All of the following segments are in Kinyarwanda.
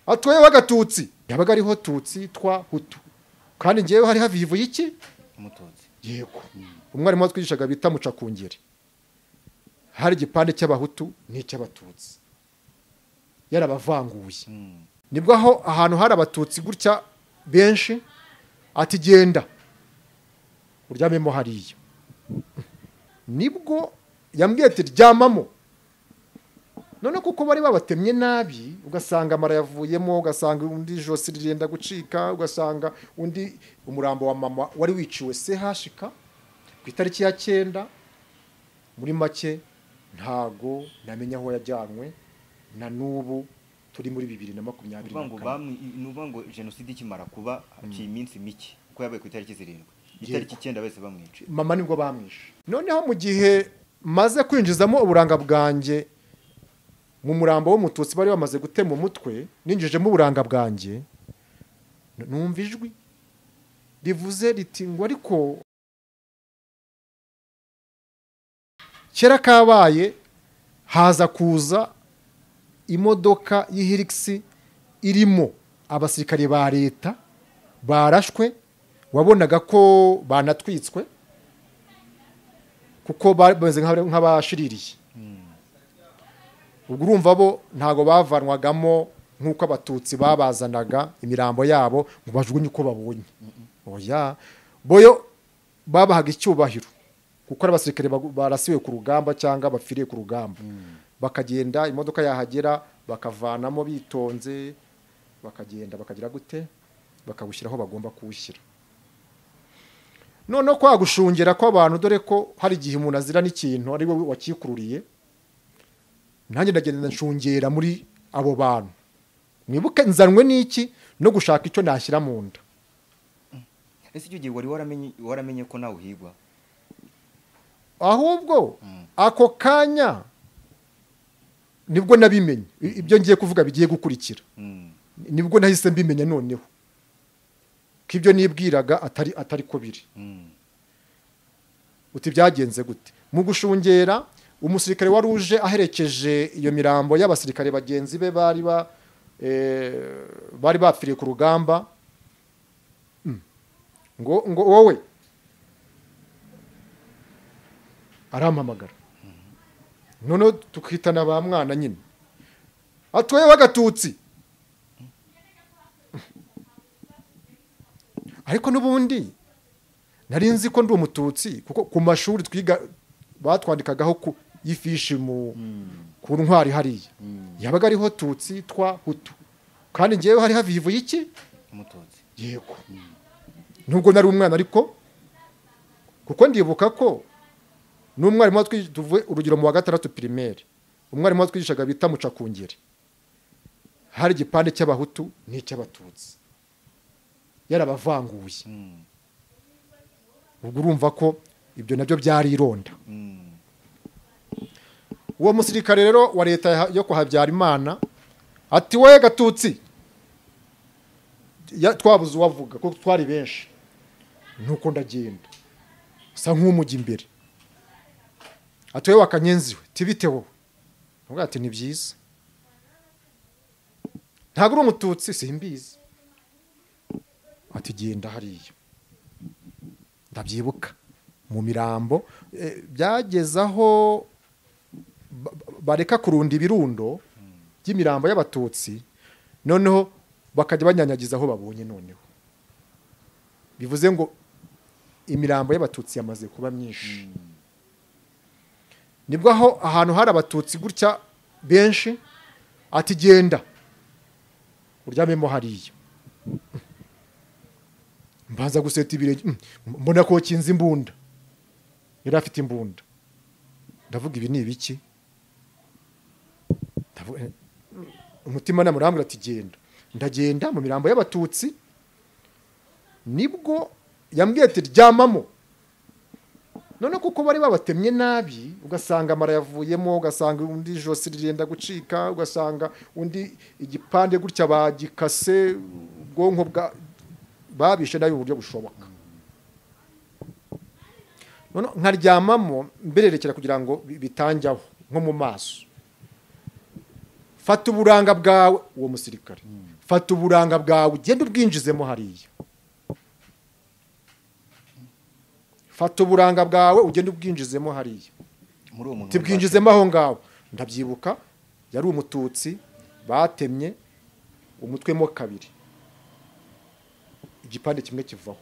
atwaye w'agatutsi yabaga ariho tutsi twa hutu kandi ngewe hari havivu y'iki umututsi yego umwarimu watwigishaga bita mucakungeri hari igipande cy'abahutu n'icy'abatutsi yarabavanguye Mm. nibwo aho ahantu hari abatutsi gutya benshi ati genda uryamemo hariya nibwo yambwiye ati ryamamo none kuko bari babatemye nabi ugasanga amara yavuyemo ugasanga undi ijosi rirenda gucika ugasanga undi umurambo wa mama wari wiciwe se hashika ku itariki ya cyenda muri make ntago namenya aho yajyanwe na n'ubu turi muri bibiri na makumyabiri na Nuvuga ngo kane bamwe nuvuga ngo jenoside ikimara kuba haciye iminsi mike kuko yabaye ku itariki zirindwi Yego. itariki icyenda bahise bamwica mama nibwo bamwishe noneho mu gihe maze kwinjizamo uburanga bwanjye mu murambo w'umututsi bari bamaze gutema umutwe ninjijemo uburanga bwanjye n- numva ijwi rivuze riti ngo ariko kera kabaye haza kuza imodoka y'ihirigisi irimo abasirikare ba leta barashwe wabonaga ko banatwitswe kuko ba- bameze nk'abari- nk'abashiririye ubwo urumva bo ntabwo bavanwagamo nk'uko abatutsi babazanaga imirambo yabo ngo bajugunye uko babonye oya boyo babahaga icyubahiro kuko ari abasirikare bagu- barasiwe ku rugamba cyangwa bapfiriye ku rugamba bakagenda imodoka yahagera bakavanamo bitonze bakagenda bakagira gute bakawushyira aho bagomba kuwushyira noneho kwa gushungera kw'abantu dore ko hari igihe umuntu azira n'ikintu ari wowe wakikururiye nanjye ndagenda nshungera muri abo bantu mwibuke nzanwe n'iki no gushaka icyo nashyira mu nda ese icyo gihe wari waramenye waramenye ko nawe uhigwa ahubwo Mm. ako kanya nibwo nabimenye I- ibyo ngiye kuvuga bigiye gukurikira Mm. nibwo nahise mbimenya noneho ko ibyo nibwiraga atari atari ko biri Mm. uti byagenze gute mu gushungera umusirikare wari uje aherekeje iyo mirambo y'abasirikare bagenzi be bari ba eh, bari bapfiriye ku rugamba Mm. ngo ngo wowe arampamagara noneho tukitana ba mwana nyine atwaye w'agatutsi ariko n'ubundi nari nzi ko ndi umututsi kuko ku mashuri twiga batwandikagaho ku y'ifishi mu ku ntwari hariya Mm. yabaga ariho tutsi twa hutu kandi ngewe hari havivu y'iki umututsi yego nubwo nari umwana ariko kuko ndibuka ko n'umwarimu watwigisha tuvuye urugero mu wa gatandatu pirimeri umwarimu watwigishaga bita mucakungeri hari igipande cy'abahutu n'icy'abatutsi yarabavanguye Mm. ubwo urumva ko ibyo nabyo byari ironda Mm. uwo musirikare rero wa leta ya- yo kwa habyarimana ati we gatutsi Ya- twabuze uwavuga kuko twari benshi nuko ndagenda usa nk'umujya imbere ati we wakanyenziwe tibite wowe avuga ati ni byiza ntabwo uri umututsi simbizi ati genda hariya ndabyibuka mu mirambo Eh, byageze aho ba- bareka kurunda ibirundo by'imirambo y'abatutsi noneho bakajya banyanyagiza aho babonye noneho bivuze ngo imirambo y'abatutsi yamaze kuba myinshi nibwo aho ahantu hari abatutsi gutya benshi ati genda uryamemo hariya mbanza guseta ibirenge mm, mbona ko kinze imbunda yari afite imbunda ndavuga ibi ni ibiki Ndavuga, eh, umutima nama urambwira ati genda ndagenda mu mirambo y'abatutsi nibwo yambwiye ati ryamamo none kuko bari babatemye nabi ugasanga amara yavuyemo ugasanga undi ijosi rirenda gucika ugasanga undi igipande gutya bagikase ubwonko bwa babishe nabi mu buryo bushoboka none nkaryamamo mbererekera kugira ngo bi- bitanjyaho nko mu maso fata uburanga bwawe uwo musirikare fata uburanga bwawe ugende ubwinjizemo hariya fata uburanga bwawe ugende ubwinjizemo hariya muri uwo muntu tubwinjizemo aho ngaho ndabyibuka yari umututsi batemye umutwe mo kabiri igipande kimwe kivaho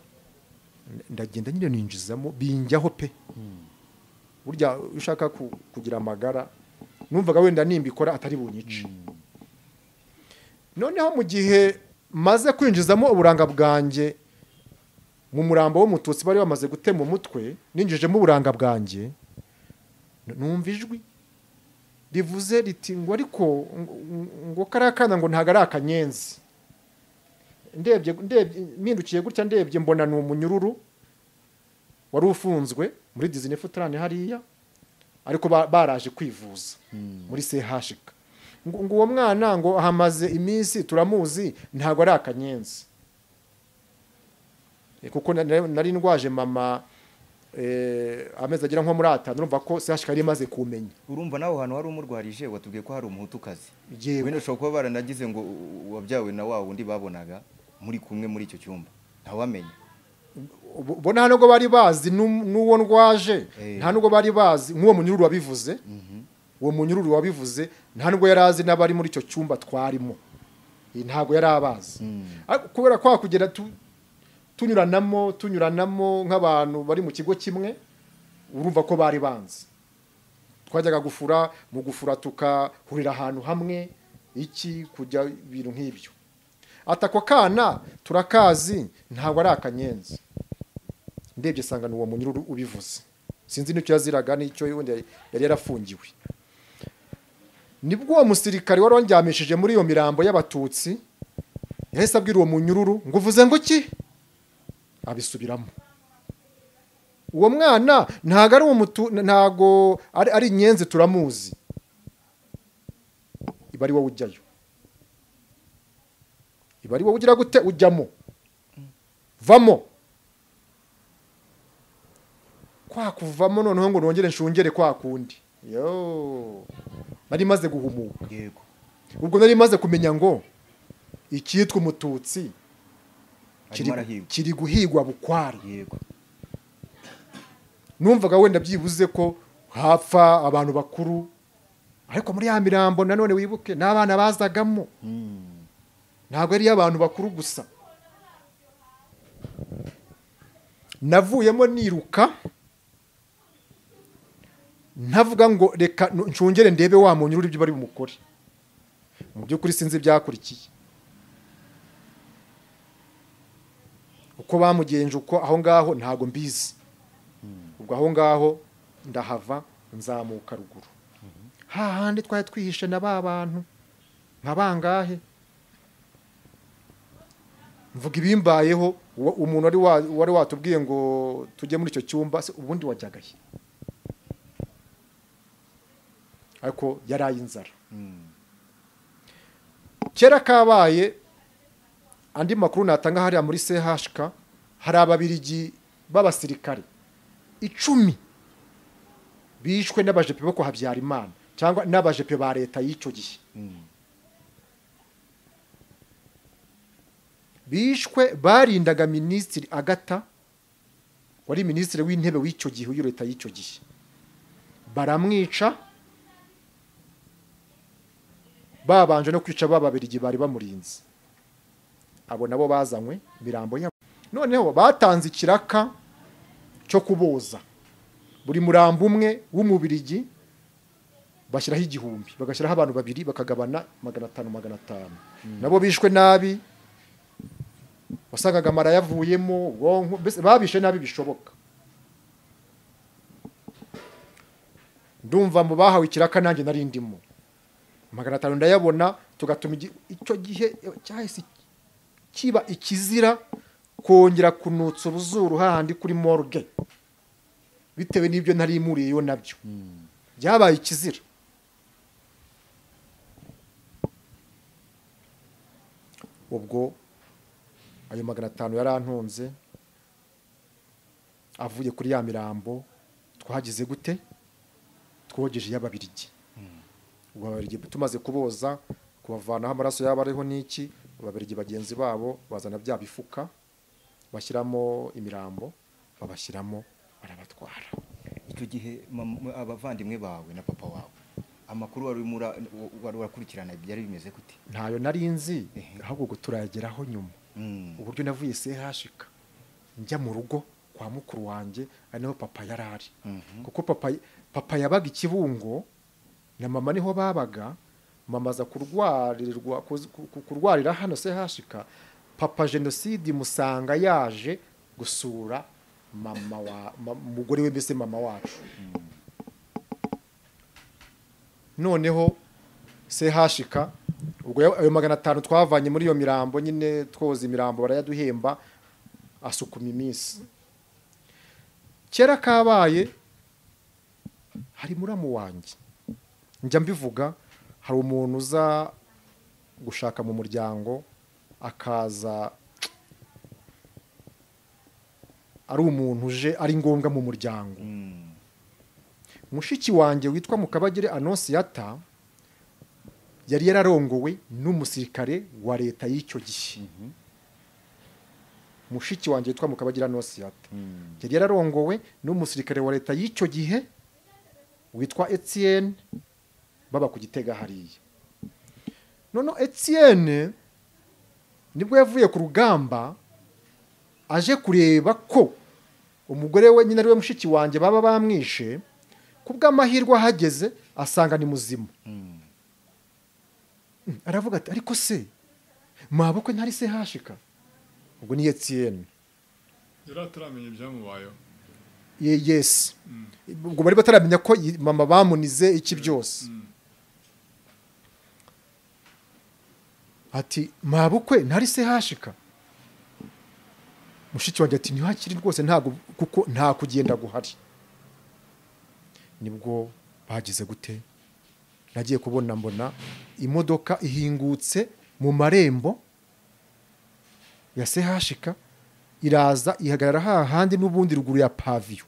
ndagenda nyine ninjizamo binjyaho pe burya iyo ushaka ku- kugira amagara numvaga wenda nimbikora atari bunyice noneho mu gihe maze kwinjizamo uburanga bwanjye mu murambo w'umututsi bari bamaze gutema umutwe ninjijemo uburanga bwanjye n- numva ijwi rivuze riti ngo ariko ngo- ngo- ngo kariya kana ngo ntabwo ari akanyenzi ndebye ndebye mpindukiye gutya ndebye mbona ni umunyururu wari ufunzwe muri disney futurane hariya ariko ba- baraje kwivuza muri chk ngo ngo uwo mwana ngo hamaze iminsi turamuzi ntabwo ari akanyenzi Eh, kuko na- na- nari ndwaje mama eh, amezi agera nko muri atanu urumva ko chk yari imaze kumenya urumva nawe ahantu wari umurwarije watubwiye ko hari umuhutukazi Yewe. wenda ushobora kuba baranagize ngo u- u- wabyawe na wa wundi babonaga muri kumwe muri icyo cyumba ntawamenya Ubu- ubona nta nubwo bari bazi n'u- n'uwo ndwaje Eh. nta nubwo bari bazi nk'uwo munyururu wabivuze uwo munyururu wabivuze nta nubwo yari azi n'abari muri icyo cyumba twarimo Iyi ntabwo yari abazi Ariko kubera ko hakugenda tu- tunyuranamo tunyuranamo nk'abantu bari mu kigo kimwe urumva ko bari banzi twajyaga gufura mu gufura tukahurira ahantu hamwe iki kujya ibintu nk'ibyo ati ako kana turakazi ntabwo ari akanyenzi ndebye nsanga ni uwo munyururu ubivuze sinzi n'icyo yaziraga n'icyo wenda yari yarafungiwe nibwo uwo musirikare wari wandyamishije muri iyo mirambo y'abatutsi yahise abwira uwo munyururu ngo uvuze ngo iki abisubiramo uwo mwana ntabwo ari umutu ntabwo ari ari inyenzi turamuzi iba ari wowe ujyayo iba ari wowe ugira gute ujyamo vamo kwa kuvamo noneho ngo nongere nshungere kwa kundi yo nari maze guhumuka yego ubwo nari maze kumenya ngo icyitwa umututsi kiri- arimo arahirwa kiri guhigwa bukwari yego numvaga wenda byibuze ko hapfa abantu bakuru ariko muri ya mirambo nanone wibuke n'abana bazagamo Mm. ntabwo ari iy'abantu bakuru gusa navuyemo niruka ntavuga ngo reka nu- nshungere ndebe wa munyururu ibyo bari bumukore mu by'ukuri sinzi ibyakurikiye uko bamugenje uko aho ngaho ntabwo mbizi ubwo aho ngaho ndahava nzamuka ruguru hahandi twari twihishe na ba bantu nka bangahe mvuga ibimbayeho wa- umuntu wari wa- wari watubwiye ngo tujye muri icyo cyumba se ubundi wajyaga he ariko yari ay'inzara Mm. kera kabaye andi makuru natanga hariya muri chk hari ababirigi b'abasirikare icumi bishwe n'abajepe bo kwa habyarimana cyangwa n'abajepe ba leta y'icyo gihe Mm. bishwe barindaga minisitiri agata wari minisitiri w'intebe w'icyo gihe w'iyo leta y'icyo gihe baramwica babanje no kwica ba babirigi bari bamurinze abo nabo bazanywe imirambo yabo noneho batanze ikiraka cyo kuboza buri murambo umwe w'umubirigi bashyiraho igihumbi bagashyiraho abantu babiri bakagabana magana atanu magana atanu nabo bishwe nabi wasangaga amara yavuyemo ubwonko mbese babishe nabi bishoboka ndumva mu bahawe ikiraka nanjye nari ndimo magana atanu ndayabona tugatuma igi- icyo gihe cyahise kiba ikizira kongera kunutsa uruzuru hahandi kuri morgue bitewe n'ibyo nari muriyeyo nabyo byabaye ikizira ubwo ayo magana atanu yari antunze avuye kuri ya mirambo twagize gute twogeje iy'ababirigi ubwo ababirigi tumaze kuboza kubavanaho amaraso yaba ariho n'iki ababirigi bagenzi babo bazana bya bifuka bashyiramo imirambo babashyiramo barabatwara icyo gihe mam- abavandimwe bawe na papa wawe amakuru wari urimo ura- wari urakurikirana byari bimeze gute ntayo nari nzi Ehe. ahubwo ubwo turayageraho nyuma Mm. uburyo navuye sehashika njya mu rugo kwa mukuru wanjye ari naho papa yari ari Mhm. kuko papa papa yabaga ikibungo na mama niho babaga mama aza kurwarirwa kuz- ku- ku- kurwarira hano sehashika papa jenoside musanga yaje gusura mama wa ma- umugore we mbese mama wacu noneho sehashika ubwo ya- ayo magana atanu twavanye muri iyo mirambo nyine twoza imirambo barayaduhemba asukuma iminsi kera kabaye hari muramu wanjye njya mbivuga hari umuntu uza gushaka mu muryango akaza ari umuntu uje ari ngombwa mu muryango Mm. mushiki wanjye witwa mukabagire anonsiyata yari yararongowe n'umusirikare wa leta y'icyo gihe Mhm. mushiki wanjye witwa mukabagire anonsiyata Mm. yari yararongowe n'umusirikare wa leta y'icyo gihe witwa etienne baba ku gitega hariya none etienne nibwo yavuye ku rugamba aje kureba ko umugore we nyine ari we mushiki wanjye baba bamwishe ku bw'amahirwe ahageze asanga ni muzima Mm. Mm, aravuga ati ariko se mabukwe ntari se hashika ubwo ni etienne yari ataramenya ibyamubayeho Ye- yesi ubwo bari bataramenya ko yi- mama bamunize iki byose Mm. ati mabukwe ntari se hashika mushiki wanjye ati ntihakiri rwose ntago kuko nta kugenda guhari nibwo bagize gute nagiye kubona mbona imodoka ihingutse mu marembo ya sehashika iraza ihagarara hahandi n'ubundi ruguru ya paviyo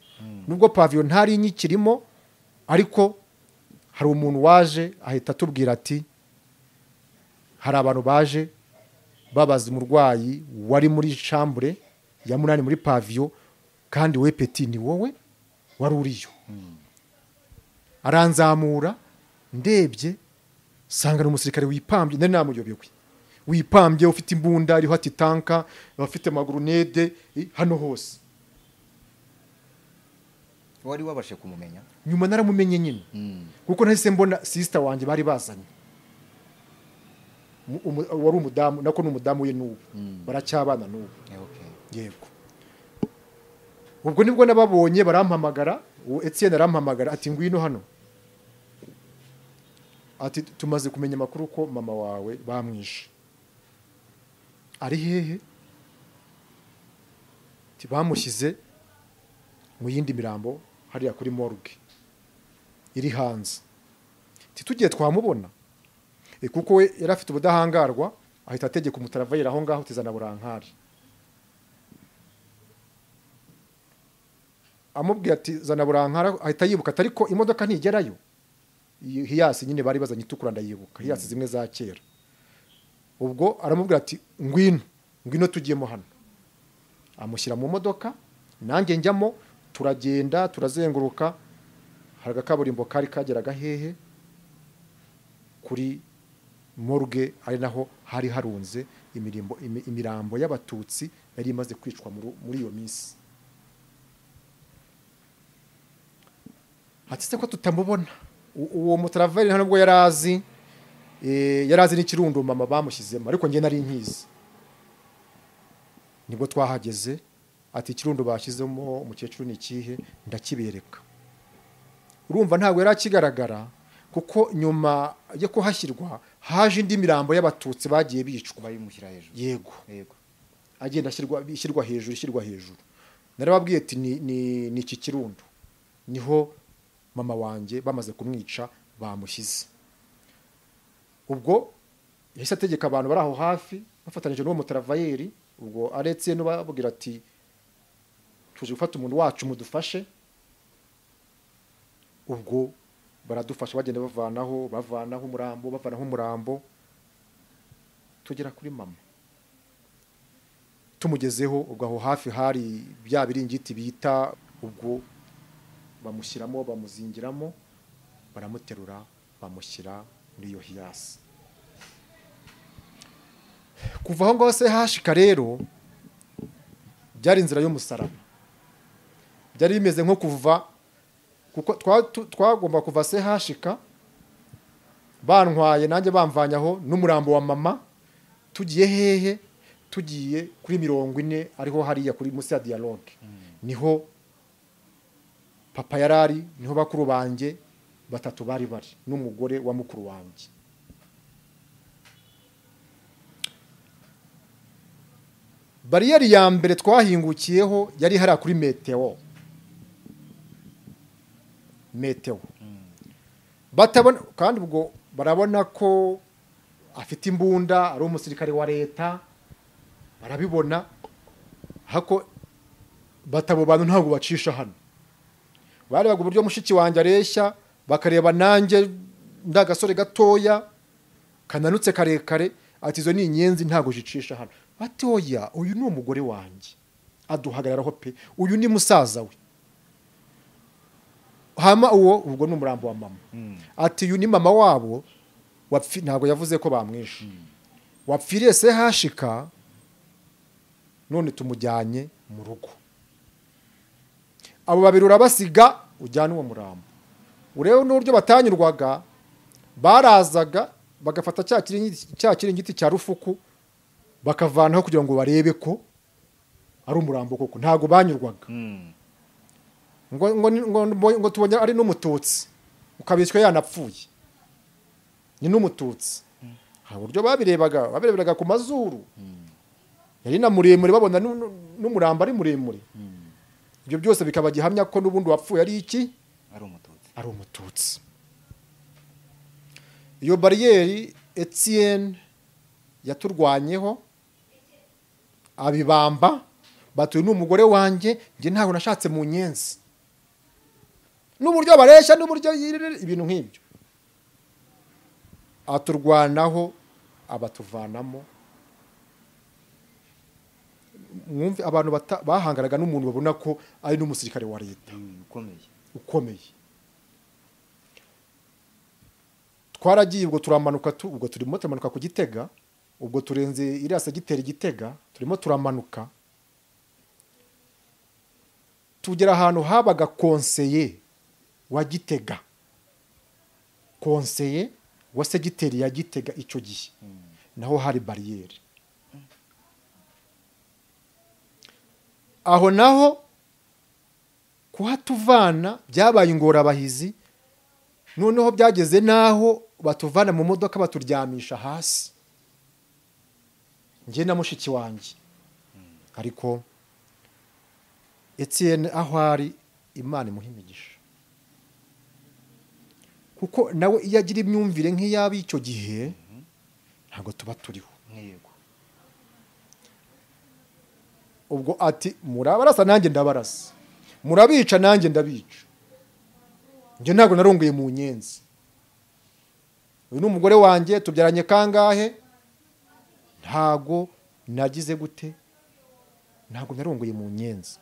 nubwo paviyo ntari inyikirimo ariko hari umuntu waje ahita atubwira ati hari abantu baje babaza umurwayi wari muri shambure ya munani muri paviyo kandi we peti ni wowe wari uriyo aranzamura ndebye sanga ni umusirikare wipambye nari namuyobewe wipambye ufite imbunda iriho ati tanka abafite amagurunede i- hano hose wari wabashe kumumenya nyuma naramumenye nyine Mm. kuko nahise mbona sisita wanjye bari bazanye Mu- umu- wari umudamu nako ni umudamu we n'ubu Mm. baracyabana n'ubu Eh, okay. yego ubwo nibwo nababonye barampamagara uwo etienne arampamagara ati ngwino hano ati tumaze kumenya amakuru ko mama wawe bamwishe ari hehe Ati, bamushyize mu yindi mirambo hariya kuri morgue iri hanze Ati, tugiye twamubona Eh, kuko we yari afite ubudahangarwa ahita ategeka umutaravayi aho ngaho tizana burankari amubwiye ati zana burankara ahita yibuka ati ariko imodoka ntigerayo Iyo hiyasi nyine bari bazanye itukura ndayibuka hiyasi zimwe za kera ubwo aramubwira ati ngwino ngwino tugiyemo hano amushyira mu modoka nanjye njyamo turagenda turazenguruka hari agakaburimbo kari kageraga hehe kuri morgue ari naho hari harunze imirimbo- imi- imirambo y'abatutsi yari imaze kwicwa muri muri iyo minsi ati se ko tutamubona U- uwo mutaraveri nta nubwo yari azi eh, yari azi n'ikirundo mama bamushyizemo ariko njye nari nkizi nibwo twahageze ati ikirundo bashyizemo umukecuru ni ikihe ndakibereka urumva ntabwo yari akigaragara kuko nyuma yo kuhashyirwa haje indi mirambo y'abatutsi bagiye bicwa bayimushyira hejuru yego yego agenda ashyirwa ishyirwa hejuru ishyirwa hejuru narababwiye ati ni ni ni iki kirundo niho mama wanjye bamaze kumwica bamushyize ubwo yahise ategeka abantu bari aho hafi bafatanyije n'uwo mutaravayeri ubwo aretse n'ubabwira ati tuje gufata umuntu wacu mudufashe ubwo baradufasha bagenda bavanaho bavanaho umurambo bavanaho umurambo tugera kuri mama tumugezeho ubwo aho hafi hari bya biringiti bita ubwo bamushyiramo bamuzingiramo baramuterura bamushyira muri iyo hiyasi kuva aho ngaho se hashika rero byari inzira y'umusaraba byari bimeze nko kuva kuko twa- tu- twagomba kuva se hashika bantwaye nanjye bamvanyaho n'umurambo wa mama tugiye hehe tugiye kuri mirongo ine ariho hariya kuri munsi ya diyaroge niho papa yari ari niho bakuru banjye batatu bari bari n'umugore wa mukuru wanjye bariyeri ya mbere twahingukiyeho yari hariya kuri meteo meteo batabona kandi ubwo barabona ko afite imbunda ari umusirikare wa leta barabibona hako batabo bantu ntabwo bacisha hano barebaga uburyo mushiki wanjye areshya bakareba nanjye ndagasore gatoya kananutse karekare ati izo ni inyenzi ntabwo zicisha hano batoya uyu ni umugore wanjye aduhagararaho pe uyu ni musaza we hama uwo ubwo ni umurambo wa mama ati uyu ni mama wabo wapfi- ntabwo yavuze ko bamwishe wapfiriye se hashika none tumujyanye mu rugo abo babiri urabasiga ujyana uwo murambo urebe n'uburyo batanyurwaga barazaga bagafata cya kiringiti- cya kiringiti cya rufuku bakavanaho kugira ngo barebe ko ari umurambo koko ntabwo banyurwaga Mm. ngo, ngo, ngo, ngo, ngo tubonye ari n'umututsi ukabishywa yanapfuye ni n'umututsi hari uburyo babirebaga babireberaga ku mazuru yari na muremure babona nu- nu- n'umurambo ari muremure ibyo byose bikaba gihamya ko n'ubundi wapfuye ari iki ari umututsi ari umututsi iyo bariyeri etiyeni yaturwanyeho abibamba batuye n'umugore wanjye njye ntabwo nashatse mu nyenzi n'uburyo bareshya n'uburyo yirire ibintu nk'ibyo aturwanaho abatuvanamo mwumve abantu bata- bahangaraga n'umuntu babona ko ari n'umusirikare wa leta Mm, ukomeye ukomeye twaragiye ubwo turamanuka tu- ubwo turimo turamanuka ku gitega ubwo turenze iriya segiteri gitega turimo turamanuka tugera ahantu habaga konseye wa gitega konseye wa segiteri ya gitega icyo gihe naho hari bariyeri aho naho kuhatuvana byabaye ingorabahizi noneho byageze n'aho batuvana mu modoka baturyamisha hasi njye na mushiki wanjye ariko etiyeni aho ari imana imuha imigisha kuko nawe iyo agira imyumvire nk'iy'ab'icyo gihe ntabwo tuba turiho nk'iyego ubwo ati murabarasa nanjye ndabarasa murabica nanjye ndabica njye ntabwo narunguye mu nyenzi uyu ni umugore wanjye tubyaranye kangahe ntabwo nagize gute ntabwo narunguye mu nyenzi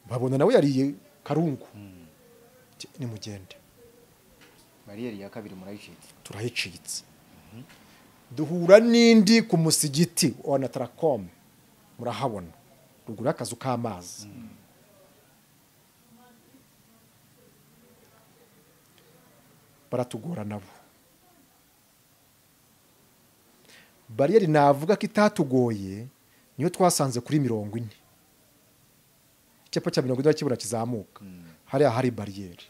babona nawe yariye karungu Ati, nimugende bariyeri ya kabiri murayicitse turahicitse duhura n'indi ku musigiti wa na tarakome murahabona ruguru y'akazu k'amazi baratugora nabo bariyeri navuga ko itatugoye niyo twasanze kuri mirongo ine icyapa cya mirongo ine urakibura kizamuka hariya hari bariyeri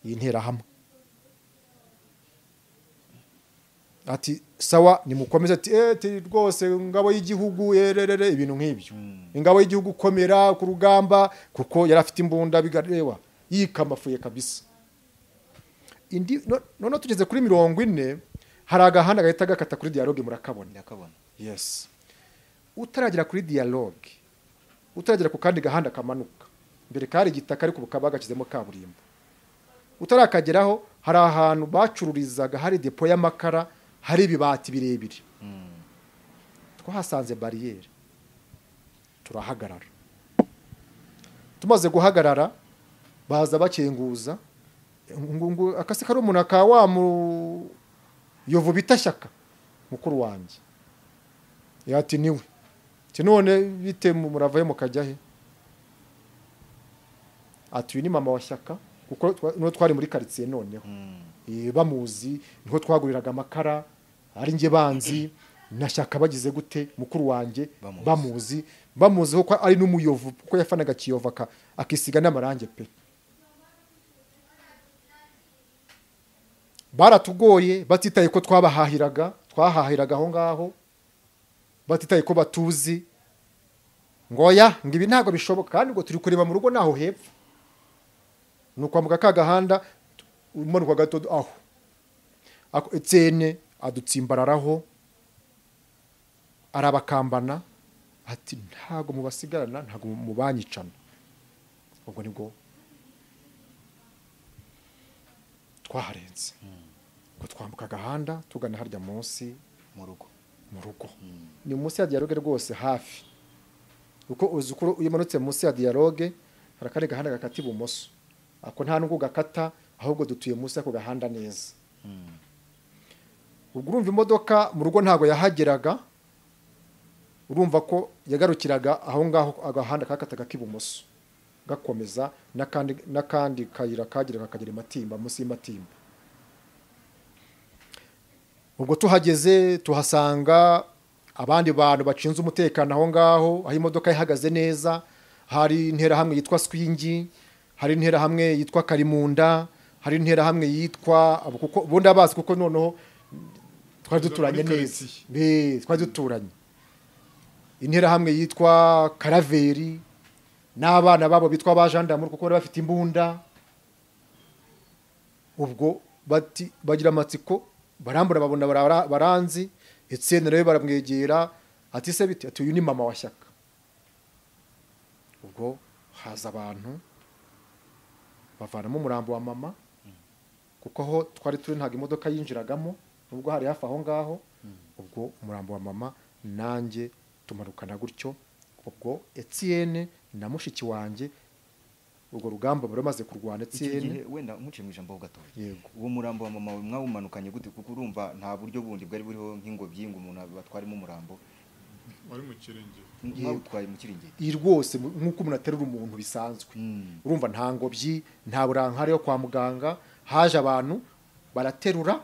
iyi nterahamwe ati sawa nimukomeze ati "Eh, ati rwose ingabo y'igihugu ererere ibintu nk'ibyo ingabo y'igihugu komera ku rugamba kuko yari afite imbunda bigareba yikamafuye kabisa indi no- noneho tugeze kuri mirongo ine hari agahanda gahita gakata kuri dialogue murakabona ndakabona yes utaragera kuri dialogue utaragera ku kandi gahanda kamanuka mbere kari igitaka ariko bukaba gakizemo kaburimbo utarakageraho hari ahantu bacururizaga hari depo y'amakara hari ibibati birebire Mm. twahasanze bariyeri turahagarara tumaze guhagarara baza bakinguza ngo- ngo akase kari umuntu ka wa mu yovu bita shyaka mukuru wanjye yati niwe ati none bite mu- muravayo mukajya he ati uyu ni mama wa shyaka kuko twa- niho twari muri karitsiye noneho Mm. Eh, bamuzi niho twaguriraga amakara ari njye banzi nashaka bagize gute mukuru wanjye Bamuzi. bamuzi bamuziho ko ari n'umuyovu kuko yafanaga kiyovu aka- akisiga n'amarangi pe baratugoye batitaye ko twabahahiraga twahahiraga aho ngaho batitaye ko batuzi ngo ya ngo ibi ntabwo bishoboka kandi ngo turi kureba mu rugo naho hepfo ni ukwambuka ka gahanda umanuka gato aho Ako- etsene adutsimbararaho arabakambana ati ntago mubasigarana ntago mubanyicana ubwo nibwo twaharenze ubwo twambuka agahanda tugana harya munsi mu rugo mu rugo ni munsi ya dialogue rwose hafi uko uzi uko iyo umanutse munsi ya dialogue hari akandi gahanda gakata ibumoso ako nta nubwo gakata ahubwo dutuye munsi y'ako gahanda neza Mm. ubwo urumva imodoka mu rugo ntabwo yahageraga urumva ko yagarukiraga aho ngaho agahanda kakataga k'ibumoso gakomeza n'akandi n'akandi kayira kageraga kagera imatimba munsi y'amatimba ubwo tuhageze tuhasanga abandi bantu bacinze umutekano aho ngaho aho imodoka ihagaze neza hari interahamwe yitwa swingi hari interahamwe yitwa karimunda hari interahamwe yitwa abo kuko ubundi abazi kuko noneho twari duturanye Muri neza quartier. Be, twari duturanye interahamwe yitwa karaveri n'abana babo bitwa abajandamu kuko bari bafite imbunda ubwo bati bagira amatsiko barambura babona bara- baranzi etsene rero baramwegera ati se bite ati uyu ni mama wa shyaka ubwo haza abantu bavanamo umurambo wa mama kuko aho twari turi ntabwo imodoka yinjiragamo nubwo hari hafi aho ngaho ubwo umurambo wa mama nanjye tumarukana gutyo ubwo etsene na mushiki wanjye urwo rugamba baramaze kurwana Iki gihe etsene wenda nkuciye mu ijambo ho gatoya yego uwo murambo wa mama we mwawumanukanye gute kuko urumva nta buryo bundi bwari buriho nk'ingobyi ngo umuntu batwaremo umurambo wari mu kirengera mwawutwaye mu kiringiti iyi rwose nk'uko umuntu aterura umuntu bisanzwe Mm. urumva nta ngobyi nta burankari yo kwa muganga haje abantu baraterura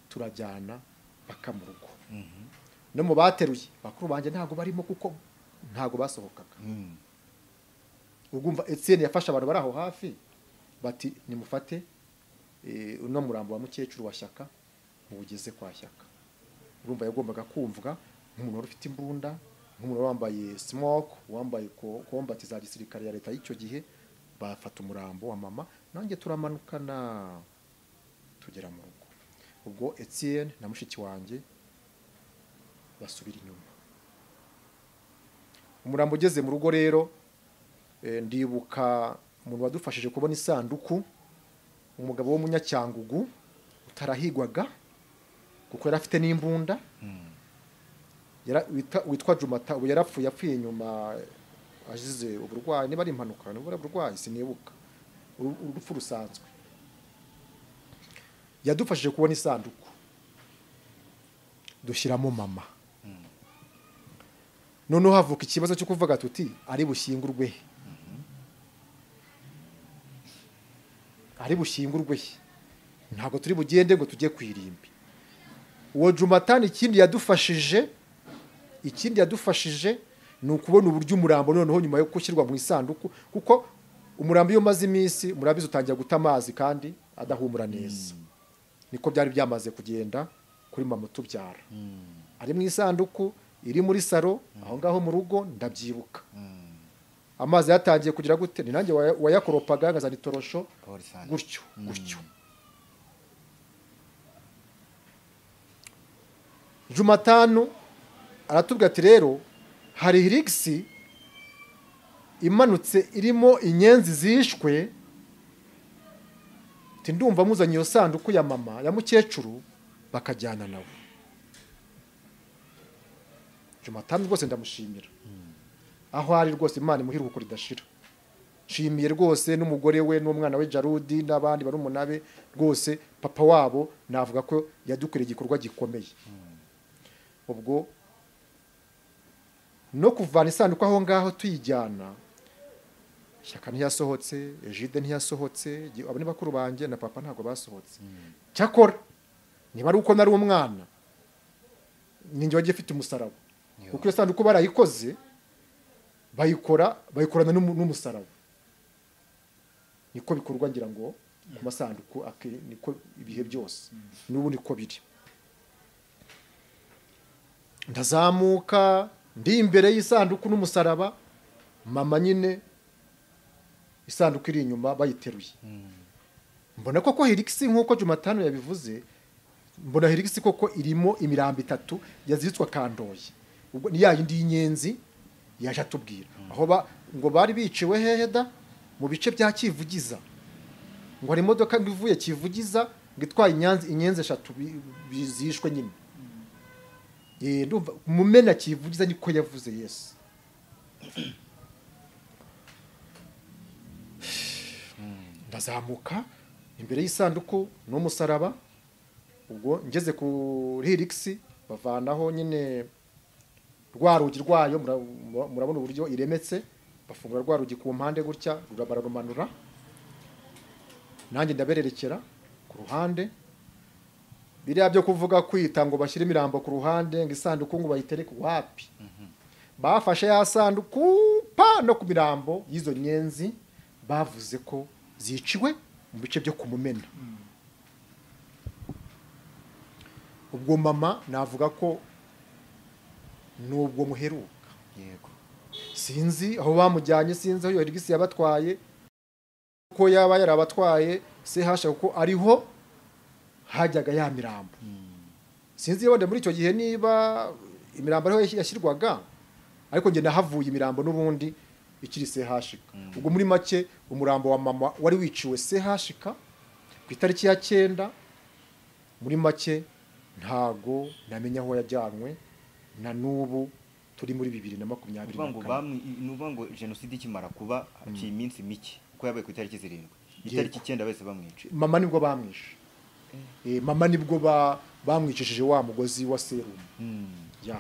turajyana paka mu rugo Mhm. no mu bateruye bakuru banjye ntabwo barimo kuko ntabwo basohokaga Mm. urwumva etienne yafashe abantu bari aho hafi bati nimufate eh, uno murambo wa mukecuru wa shyaka muwugeze kwa shyaka urumva yagombaga kumvwa nk'umuntu wari ufite imbunda nk'umuntu wari wambaye smoke wambaye ko- kombati za gisirikare ya leta y'icyo gihe bafata umurambo wa mama nanjye turamanukana tugera mu rugo ubwo etienne na mushiki wanjye basubira inyuma umurambo ugeze mu rugo rero Eh, ndibuka umuntu wadufashije kubona isanduku umugabo w'umunyacyangugu utarahigwaga kuko yari afite n'imbunda Mm. yara- wita- witwa jumata ubu yarapfuye apfuye nyuma azize uburwayi niba ari impanuka nibura burwayi sinibuka Uru- urupfu rusanzwe yadufashije kubona isanduku dushyiramo mama noneho havuka ikibazo cyo kuvuga tuti ari bushyingurwe he ari bushyingurwe he ntabwo turi bugende ngo tujye ku irimbi uwo jumatani ikindi yadufashije ikindi yadufashije ni ukubona uburyo umurambo noneho nyuma yo gushyirwa mu isanduku kuko umurambo iyo umaze iminsi umurabizi utangira guta amazi kandi adahumura neza niko byari byamaze kugenda kuri mama utubyara Mm. ari mu isanduku iri muri saro aho ngaho mu rugo ndabyibuka Mm. amazi yatangiye kugira gute ni nanjye waya- wayakoropaga nkazana itorosho Paul Sane. gutyo gutyo jumatanu aratubwira ati rero hari hirigisi imanutse irimo inyenzi zishwe Ati, ndumva muzanye iyo sanduku ya mama ya mukecuru bakajyana nawe jomatani rwose ndamushimira aho ari rwose imana imuha iruhuko ridashira nshimiye rwose n'umugore we n'umwana we jarudi n'abandi bari umunabe rwose papa wabo navuga ko yadukoreye igikorwa gikomeye ubwo no kuvana isanduku aho ngaho tuyijyana ishyaka ntiyasohotse ejide ntiyasohotse Gi- abo ni bakuru banjye na papa ntabwo basohotse cyakora niba ari uko nari umwana ninjye wagiye ufite umusaraba kuko iyo sanduku barayikoze bayikora bayikorana n'umu- n'umusaraba niko bikorwa ngira ngo ku masanduku ake- niko ibihe byose n'ubu niko biri ndazamuka ndi imbere y'isanduku n'umusaraba mama nyine isanduku iri inyuma bayiteruye mbona koko hirigisi nk'uko jumatanu yabivuze mbona hirigisi koko irimo imirambo itatu yaziritswe kandoye ubwo ni ya yindi y'inyenzi yaje atubwira aho ba- ngo bari biciwe hehe da mu bice bya kivugiza ngo hari imodoka ngo ivuye kivugiza ngo itwaye inyanzi- inyenzi eshatu bi- bi- zishwe nyine Eh, ndumva mumena kivugiza niko yavuze yesu ndazamuka imbere y'isanduku n'umusaraba ubwo ngeze kuri hirigisi bavanaho nyine rwa rugi rwayo mura- mura- murabona uburyo iremetse bafungura rwa rugi ku mpande gutya rura- bararumanura nanjye ndabererekera ku ruhande biriya byo kuvuga kwita ngo bashyire imirambo ku ruhande ngo isanduku ngo bayitereke wapi bafashe ya sanduku pa no ku mirambo y'izo nyenzi bavuze ko ziciwe mu bice byo kumumena ubwo mama navuga ko nubwo muheruka yego sinzi aho bamujyanye sinzi aho yorigisi yabatwaye ko yaba yarabatwaye se hashaka ko ariho hajyaga ya mirambo sinzi wenda muri icyo gihe niba imirambo ariho yashy- yashyirwaga ariko njye nahavuye imirambo n'ubundi ikiri se hashika ubwo muri make umurambo wa mama wari wiciwe se hashika ku itariki ya cyenda muri make ntago namenya aho yajyanwe na n'ubu turi muri bibiri na makumyabiri na nuvuga ngo kane bamwe nuvuga ngo jenoside ikimara kuba hakiri iminsi mike kuko yabaye ku itariki zirindwi Yego. itariki icyenda bahise bamwica mama nibwo bamwishe Eh, mama nibwo ba- bamwicishije wa mugozi wa serumu Mm. ya